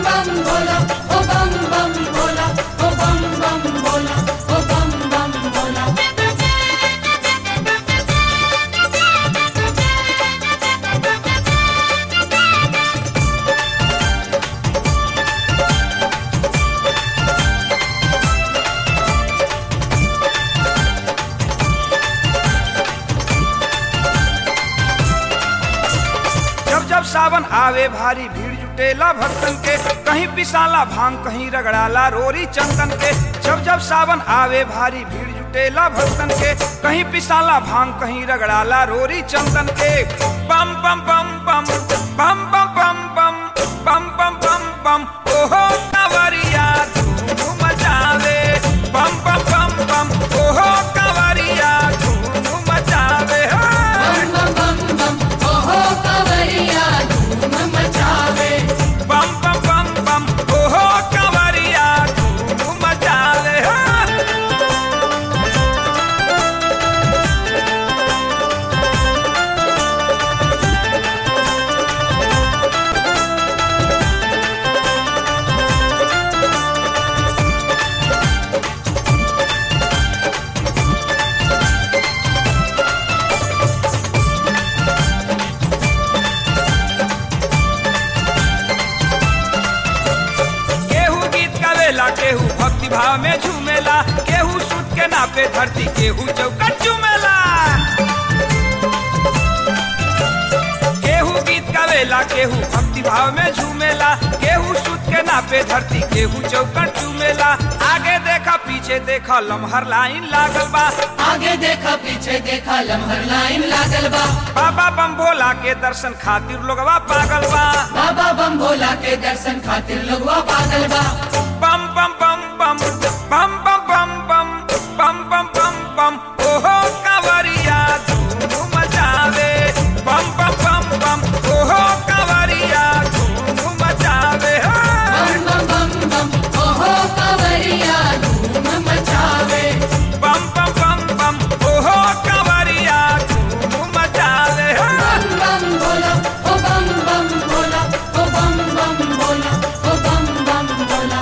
बम भोला ओ बम बम भोला ओ बम बम भोला ओ बम बम भोला जब जब सावन आवे भारी भीड़ जुटेला भक्तन के कहीं पिसाला भांग कहीं रगड़ाला रोरी चंदन के जब जब सावन आवे भारी भीड़ जुटेला भक्तन के कहीं पिसाला भांग कहीं रगड़ाला रोरी चंदन के बम बम बम बम बम बम बम बम बम बम बम बम ओहो कांवरिया धूम मचावे बम बम बम बम ओहो कांवरिया धूम मचावे हाँ। बम बम बम बम ओहो कांवरिया धूम मचावे बम बम बम बम ओहो कंवरिया धूम मचावे हाँ। केहू गीत गावेला केहू भक्ति भाव में झूमेला केहू सुत के नापे धरती केहू चौकट चूमेला केहू गीत गावेला केहू भक्ति भाव में झूमेला केहू सुत के नापे धरती केहू चौकट चूमेला आगे देखा पीछे देखा लमहर लाइन लागल बा आगे देखा पीछे देखा लम्हर लाइन लागल बा बाबा बम भोला के दर्शन खातिर लोगवा पागल बा बाबा बम भोला के दर्शन खातिर लोगवा पागल बा बम बम बम बम बम बम बम बम बम बम बम बम ओहो कांवरिया धूम मचावे बम बम बम बम ओहो कांवरिया धूम मचावे हाँ। बम बम बम बम ओहो कांवरिया धूम मचावे बम बम बम बम ओहो कांवरिया धूम मचावे हाँ। बम बम भोला ओ बम बम भोला ओ बम बम भोला ओ बम बम भोला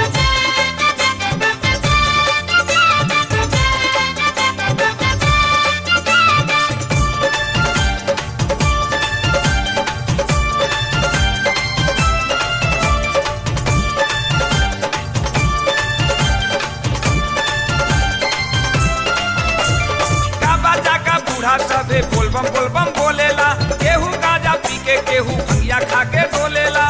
का बाजा का बूढ़ा सबे बोलबम बोलबम बोलेला केहू गांजा पी के केहू भंगिया खा के डोलेला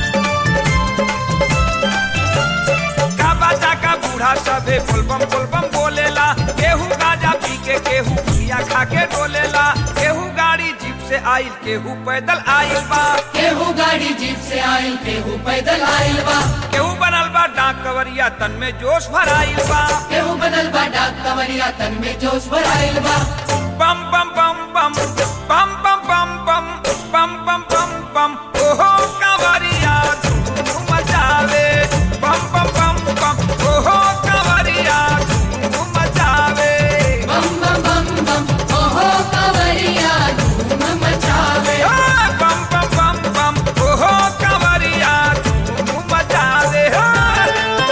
का बाजा का बूढ़ा सबे बोलबम बोलबम बोलेला केहू गांजा पी के केहू भंगिया खा के डोलेला केहू गाड़ी जीप से आइल केहू पैदल आइल बा केहू गाड़ी जीप से आइल केहू पैदल आइल बा केहू बनल बा डाक कवरिया तन में जोश भराइल बा केहू बनल बा डाक कवरिया तन में जोश भराइल बा बम बम बम बम बम बम बम बम बम बम बम बम ओहो कांवरिया धूम मचावे बम बम बम बम ओहो कांवरिया धूम मचावे बम बम बम बम ओहो कांवरिया धूम मचावे हाँ, बम बम बम बम ओहो कांवरिया धूम मचावे हाँ।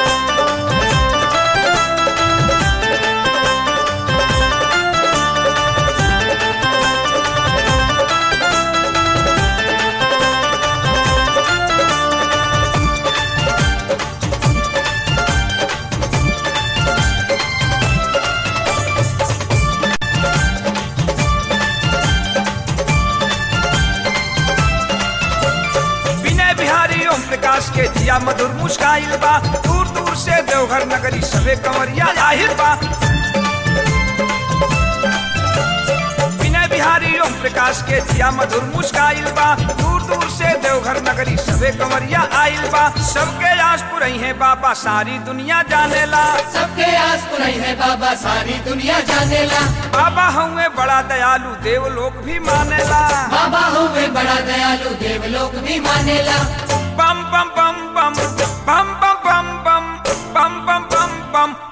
विनय बिहारी ओम प्रकाश के जिया मधुर मुस्काइल बा दूर दूर से देवघर नगरी सबे कंवरिया जाहिर बा विनय बिहारी ओम प्रकाश के जिया मधुर मुस्काइल बा दूर दूर से देवघर नगरी सबे कंवरिया आइल बा सबके आस पुरई है बाबा सारी दुनिया जानेला सबके आस पुरई है बाबा सारी दुनिया जानेला बाबा हुए बड़ा दयालु देवलोक भी मानेला बाबा हुए बड़ा दयालु देवलोक भी मानेला बम बम बम बम बम बम बम बम बम बम बम बम